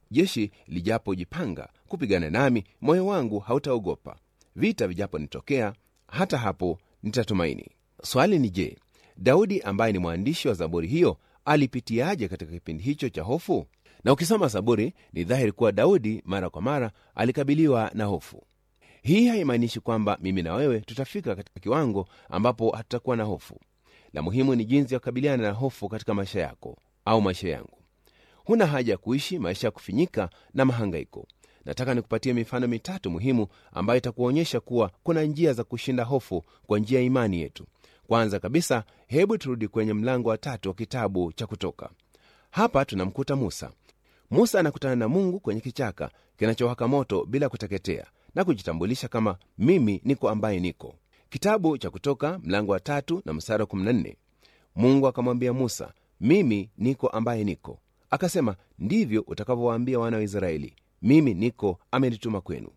jeshi lijapojipanga kupigana nami moyo wangu hautaogopa vita vijaponitokea hata hapo nitatumaini swali ni je daudi ambaye ni mwandishi wa zaburi hiyo alipitiaje katika kipindi hicho cha hofu na ukisoma zaburi ni dhahiri kuwa daudi mara kwa mara alikabiliwa na hofu hii haimaanishi kwamba mimi na wewe tutafika katika kiwango ambapo hatutakuwa na hofu la muhimu ni jinsi ya kukabiliana na hofu katika maisha yako au maisha yangu huna haja ya kuishi maisha ya kufinyika na mahangaiko nataka nikupatie mifano mitatu muhimu ambayo itakuonyesha kuwa kuna njia za kushinda hofu kwa njia ya imani yetu kwanza kabisa hebu turudi kwenye mlango wa tatu wa kitabu cha kutoka hapa tunamkuta musa musa anakutana na mungu kwenye kichaka kinachowaka moto bila kuteketea na kujitambulisha kama mimi niko ambaye niko kitabu cha kutoka mlango wa tatu na mstari wa 14 mungu akamwambia musa mimi niko ambaye niko akasema ndivyo utakavyowaambia wana wa israeli mimi niko amenituma kwenu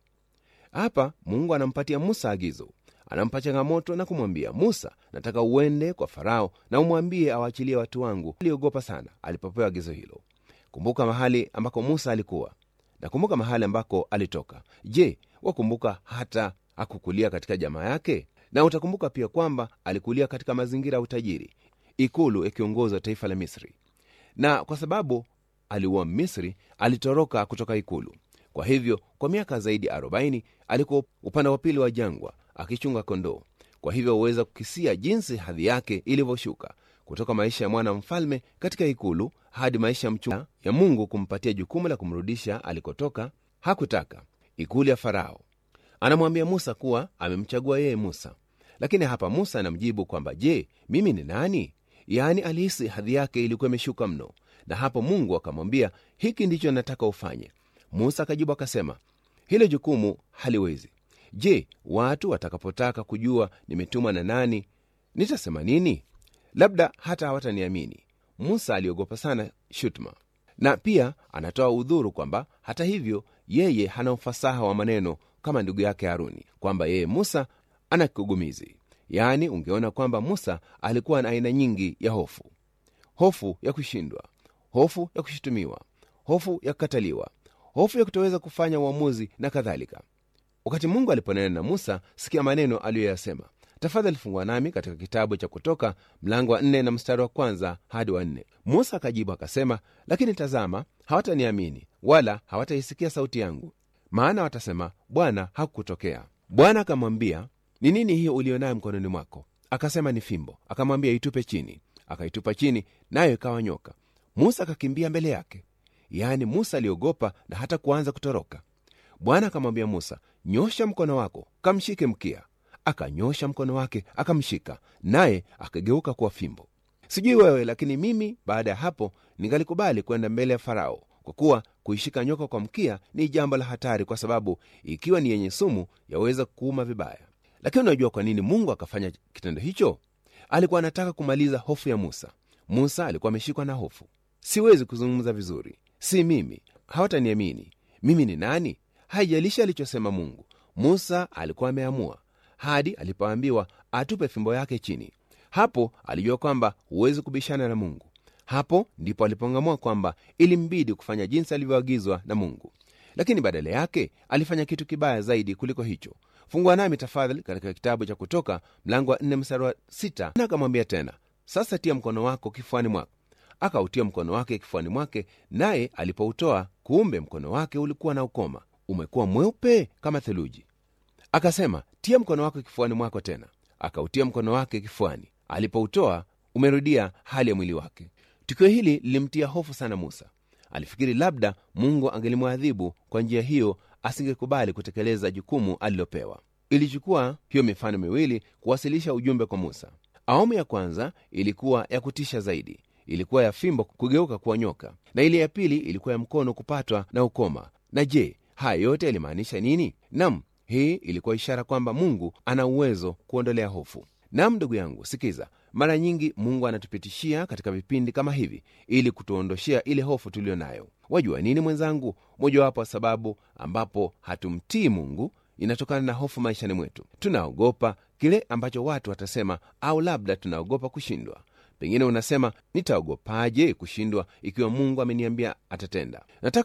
hapa mungu anampatia musa agizo anampa changamoto na kumwambia musa nataka uende kwa farao na umwambie awaachilie watu wangu aliogopa sana alipopewa agizo hilo kumbuka mahali ambako musa alikuwa na kumbuka mahali ambako alitoka je wakumbuka hata akukulia katika jamaa yake na utakumbuka pia kwamba alikulia katika mazingira ya utajiri ikulu ikiongoza taifa la misri na kwa sababu aliuwa misri alitoroka kutoka ikulu kwa hivyo kwa miaka zaidi 40 alikuwa upande wa pili wa jangwa akichunga kondoo kwa hivyo huweza kukisia jinsi hadhi yake ilivyoshuka kutoka maisha ya mwana mfalme katika ikulu hadi maisha ya mchunga ya mungu kumpatia jukumu la kumrudisha alikotoka hakutaka ikulu ya farao anamwambia musa kuwa amemchagua yeye musa lakini hapa musa anamjibu kwamba je mimi ni nani yaani alihisi hadhi yake ilikuwa imeshuka mno na hapo mungu akamwambia hiki ndicho nataka ufanye musa akajibu akasema hilo jukumu haliwezi je watu watakapotaka kujua nimetumwa na nani nitasema nini labda hata hawataniamini musa aliogopa sana shutma na pia anatoa udhuru kwamba hata hivyo yeye hana ufasaha wa maneno kama ndugu yake haruni kwamba yeye musa ana kigugumizi yaani ungeona kwamba musa alikuwa na aina nyingi ya hofu hofu ya kushindwa hofu ya kushutumiwa hofu ya kukataliwa hofu ya kutoweza kufanya uamuzi na kadhalika wakati mungu aliponena na musa sikia maneno aliyoyasema tafadhali fungua nami katika kitabu cha kutoka mlango wa nne na mstari wa kwanza hadi wa nne musa akajibu akasema lakini tazama hawataniamini wala hawataisikia sauti yangu maana watasema bwana hakukutokea bwana akamwambia ni nini hiyo uliyo nayo mkononi mwako akasema ni fimbo akamwambia itupe chini akaitupa chini nayo ikawa nyoka musa akakimbia mbele yake yaani musa aliogopa na hata kuanza kutoroka bwana akamwambia musa nyosha mkono wako kamshike mkia akanyosha mkono wake akamshika naye akageuka kuwa fimbo sijui wewe lakini mimi baada ya hapo ningalikubali kwenda mbele ya farao kwa kuwa kuishika nyoka kwa mkia ni jambo la hatari kwa sababu ikiwa ni yenye sumu yaweza kuuma vibaya lakini unajua kwa nini mungu akafanya kitendo hicho alikuwa anataka kumaliza hofu ya musa musa alikuwa ameshikwa na hofu siwezi kuzungumza vizuri si mimi hawataniamini mimi ni nani haijalishi alichosema mungu musa alikuwa ameamua hadi alipoambiwa atupe fimbo yake chini hapo alijua kwamba huwezi kubishana na mungu hapo ndipo alipong'amua kwamba ilimbidi kufanya jinsi alivyoagizwa na mungu lakini badala yake alifanya kitu kibaya zaidi kuliko hicho fungua nami tafadhali katika kitabu cha kutoka mlango wa 4 mstari wa 6 na akamwambia tena sasa tia mkono wako kifuani mwako akautia mkono wake kifuani mwake naye alipoutoa kumbe mkono wake ulikuwa na ukoma umekuwa mweupe kama theluji akasema tia mkono wako kifuani mwako tena akautia mkono wake kifuani alipoutoa umerudia hali ya mwili wake tukio hili lilimtia hofu sana musa alifikiri labda mungu angelimwadhibu kwa njia hiyo asingekubali kutekeleza jukumu alilopewa ilichukua hiyo mifano miwili kuwasilisha ujumbe kwa musa awamu ya kwanza ilikuwa ya kutisha zaidi ilikuwa ya fimbo kugeuka kuwa nyoka na ile ya pili ilikuwa ya mkono kupatwa na ukoma na je haya yote yalimaanisha nini nam hii ilikuwa ishara kwamba mungu ana uwezo kuondolea hofu nam ndugu yangu sikiza mara nyingi mungu anatupitishia katika vipindi kama hivi ili kutuondoshea ile hofu tuliyo nayo wajua nini mwenzangu mojawapo wa sababu ambapo hatumtii mungu inatokana na hofu maishani mwetu tunaogopa kile ambacho watu watasema au labda tunaogopa kushindwa pengine unasema nitaogopaje kushindwa ikiwa mungu ameniambia atatenda nataka